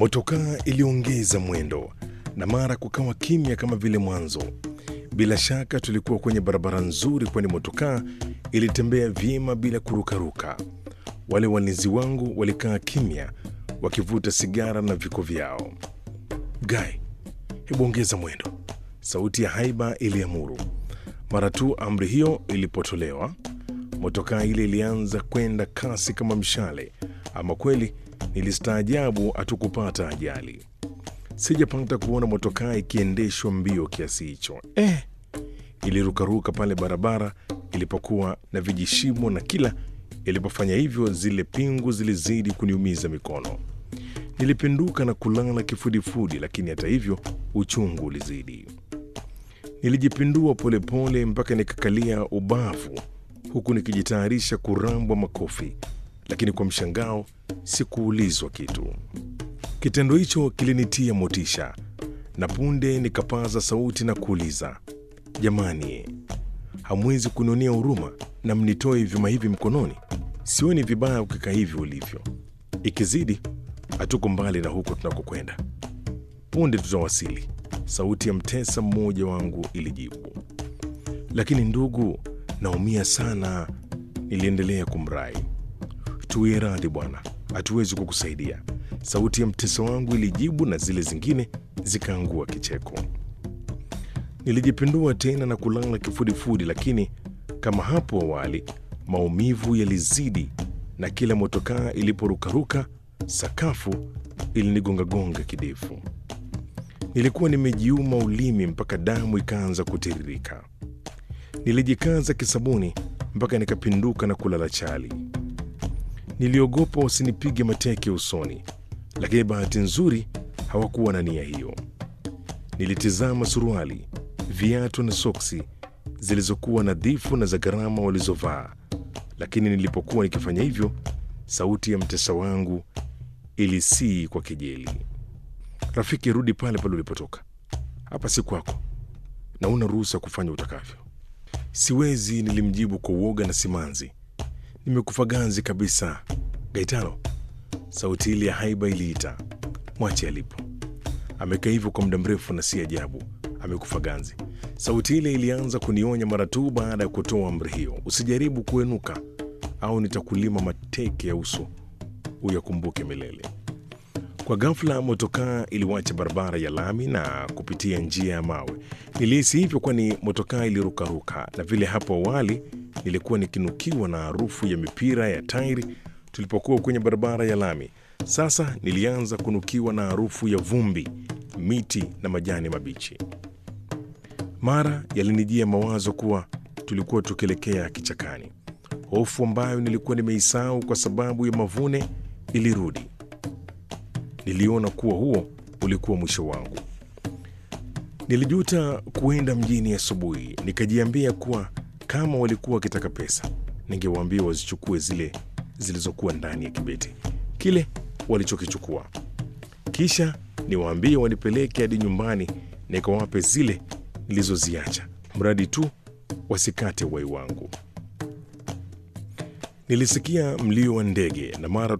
Motokaa iliongeza mwendo na mara kukawa kimya kama vile mwanzo. Bila shaka tulikuwa kwenye barabara nzuri, kwani motokaa ilitembea vyema bila kurukaruka. Wale walinzi wangu walikaa kimya wakivuta sigara na viko vyao. Gai, hebu ongeza mwendo, sauti ya haiba iliamuru. Mara tu amri hiyo ilipotolewa, motokaa ile ilianza kwenda kasi kama mshale. Ama kweli nilistaajabu hatukupata ajali. Sijapata kuona motokaa ikiendeshwa mbio kiasi hicho. Eh, ilirukaruka pale barabara ilipokuwa na vijishimo, na kila ilipofanya hivyo zile pingu zilizidi kuniumiza mikono. Nilipinduka na kulala kifudifudi, lakini hata hivyo uchungu ulizidi. Nilijipindua polepole mpaka nikakalia ubavu, huku nikijitayarisha kurambwa makofi, lakini kwa mshangao sikuulizwa kitu. Kitendo hicho kilinitia motisha, na punde nikapaza sauti na kuuliza, jamani, hamwezi kunionea huruma na mnitoe vyuma hivi mkononi? Sioni vibaya ukikaa hivi ulivyo. Ikizidi hatuko mbali na huko tunakokwenda, punde tutawasili, sauti ya mtesa mmoja wangu ilijibu. Lakini ndugu, naumia sana, niliendelea kumrai. Tuwie radhi bwana, hatuwezi kukusaidia, sauti ya mtesa wangu ilijibu, na zile zingine zikaangua kicheko. Nilijipindua tena na kulala kifudifudi, lakini kama hapo awali maumivu yalizidi, na kila motokaa iliporukaruka sakafu ilinigongagonga kidefu. Nilikuwa nimejiuma ulimi mpaka damu ikaanza kutiririka. Nilijikaza kisabuni mpaka nikapinduka na kulala chali. Niliogopa wasinipige mateke usoni, lakini bahati nzuri hawakuwa na nia hiyo. Nilitizama suruali, viatu na soksi zilizokuwa nadhifu na za gharama walizovaa, lakini nilipokuwa nikifanya hivyo, sauti ya mtesa wangu ilisii kwa kejeli, rafiki, rudi pale pale ulipotoka, hapa si kwako na una ruhusa kufanya utakavyo. Siwezi, nilimjibu kwa uoga na simanzi. Nimekufa ganzi kabisa, Gaetano. Sauti ile ya haiba iliita, mwache alipo, amekaa hivyo kwa muda mrefu na si ajabu amekufa ganzi. Sauti ile ilianza kunionya mara tu baada ya kutoa amri hiyo, usijaribu kuenuka au nitakulima mateke ya uso uyakumbuke milele. Kwa ghafla motokaa iliwacha barabara ya lami na kupitia njia ya mawe. Nilihisi hivyo kwani motokaa ilirukaruka, na vile hapo awali nilikuwa nikinukiwa na harufu ya mipira ya tairi tulipokuwa kwenye barabara ya lami. Sasa nilianza kunukiwa na harufu ya vumbi, miti na majani mabichi. Mara yalinijia mawazo kuwa tulikuwa tukielekea kichakani. Hofu ambayo nilikuwa nimeisahau kwa sababu ya mavune ilirudi. Niliona kuwa huo ulikuwa mwisho wangu. Nilijuta kuenda mjini asubuhi, nikajiambia kuwa kama walikuwa wakitaka pesa, ningewaambia wazichukue zile zilizokuwa ndani ya kibeti kile walichokichukua, kisha niwaambie wanipeleke hadi nyumbani nikawape zile nilizoziacha, mradi tu wasikate uhai wangu. Nilisikia mlio wa ndege na mara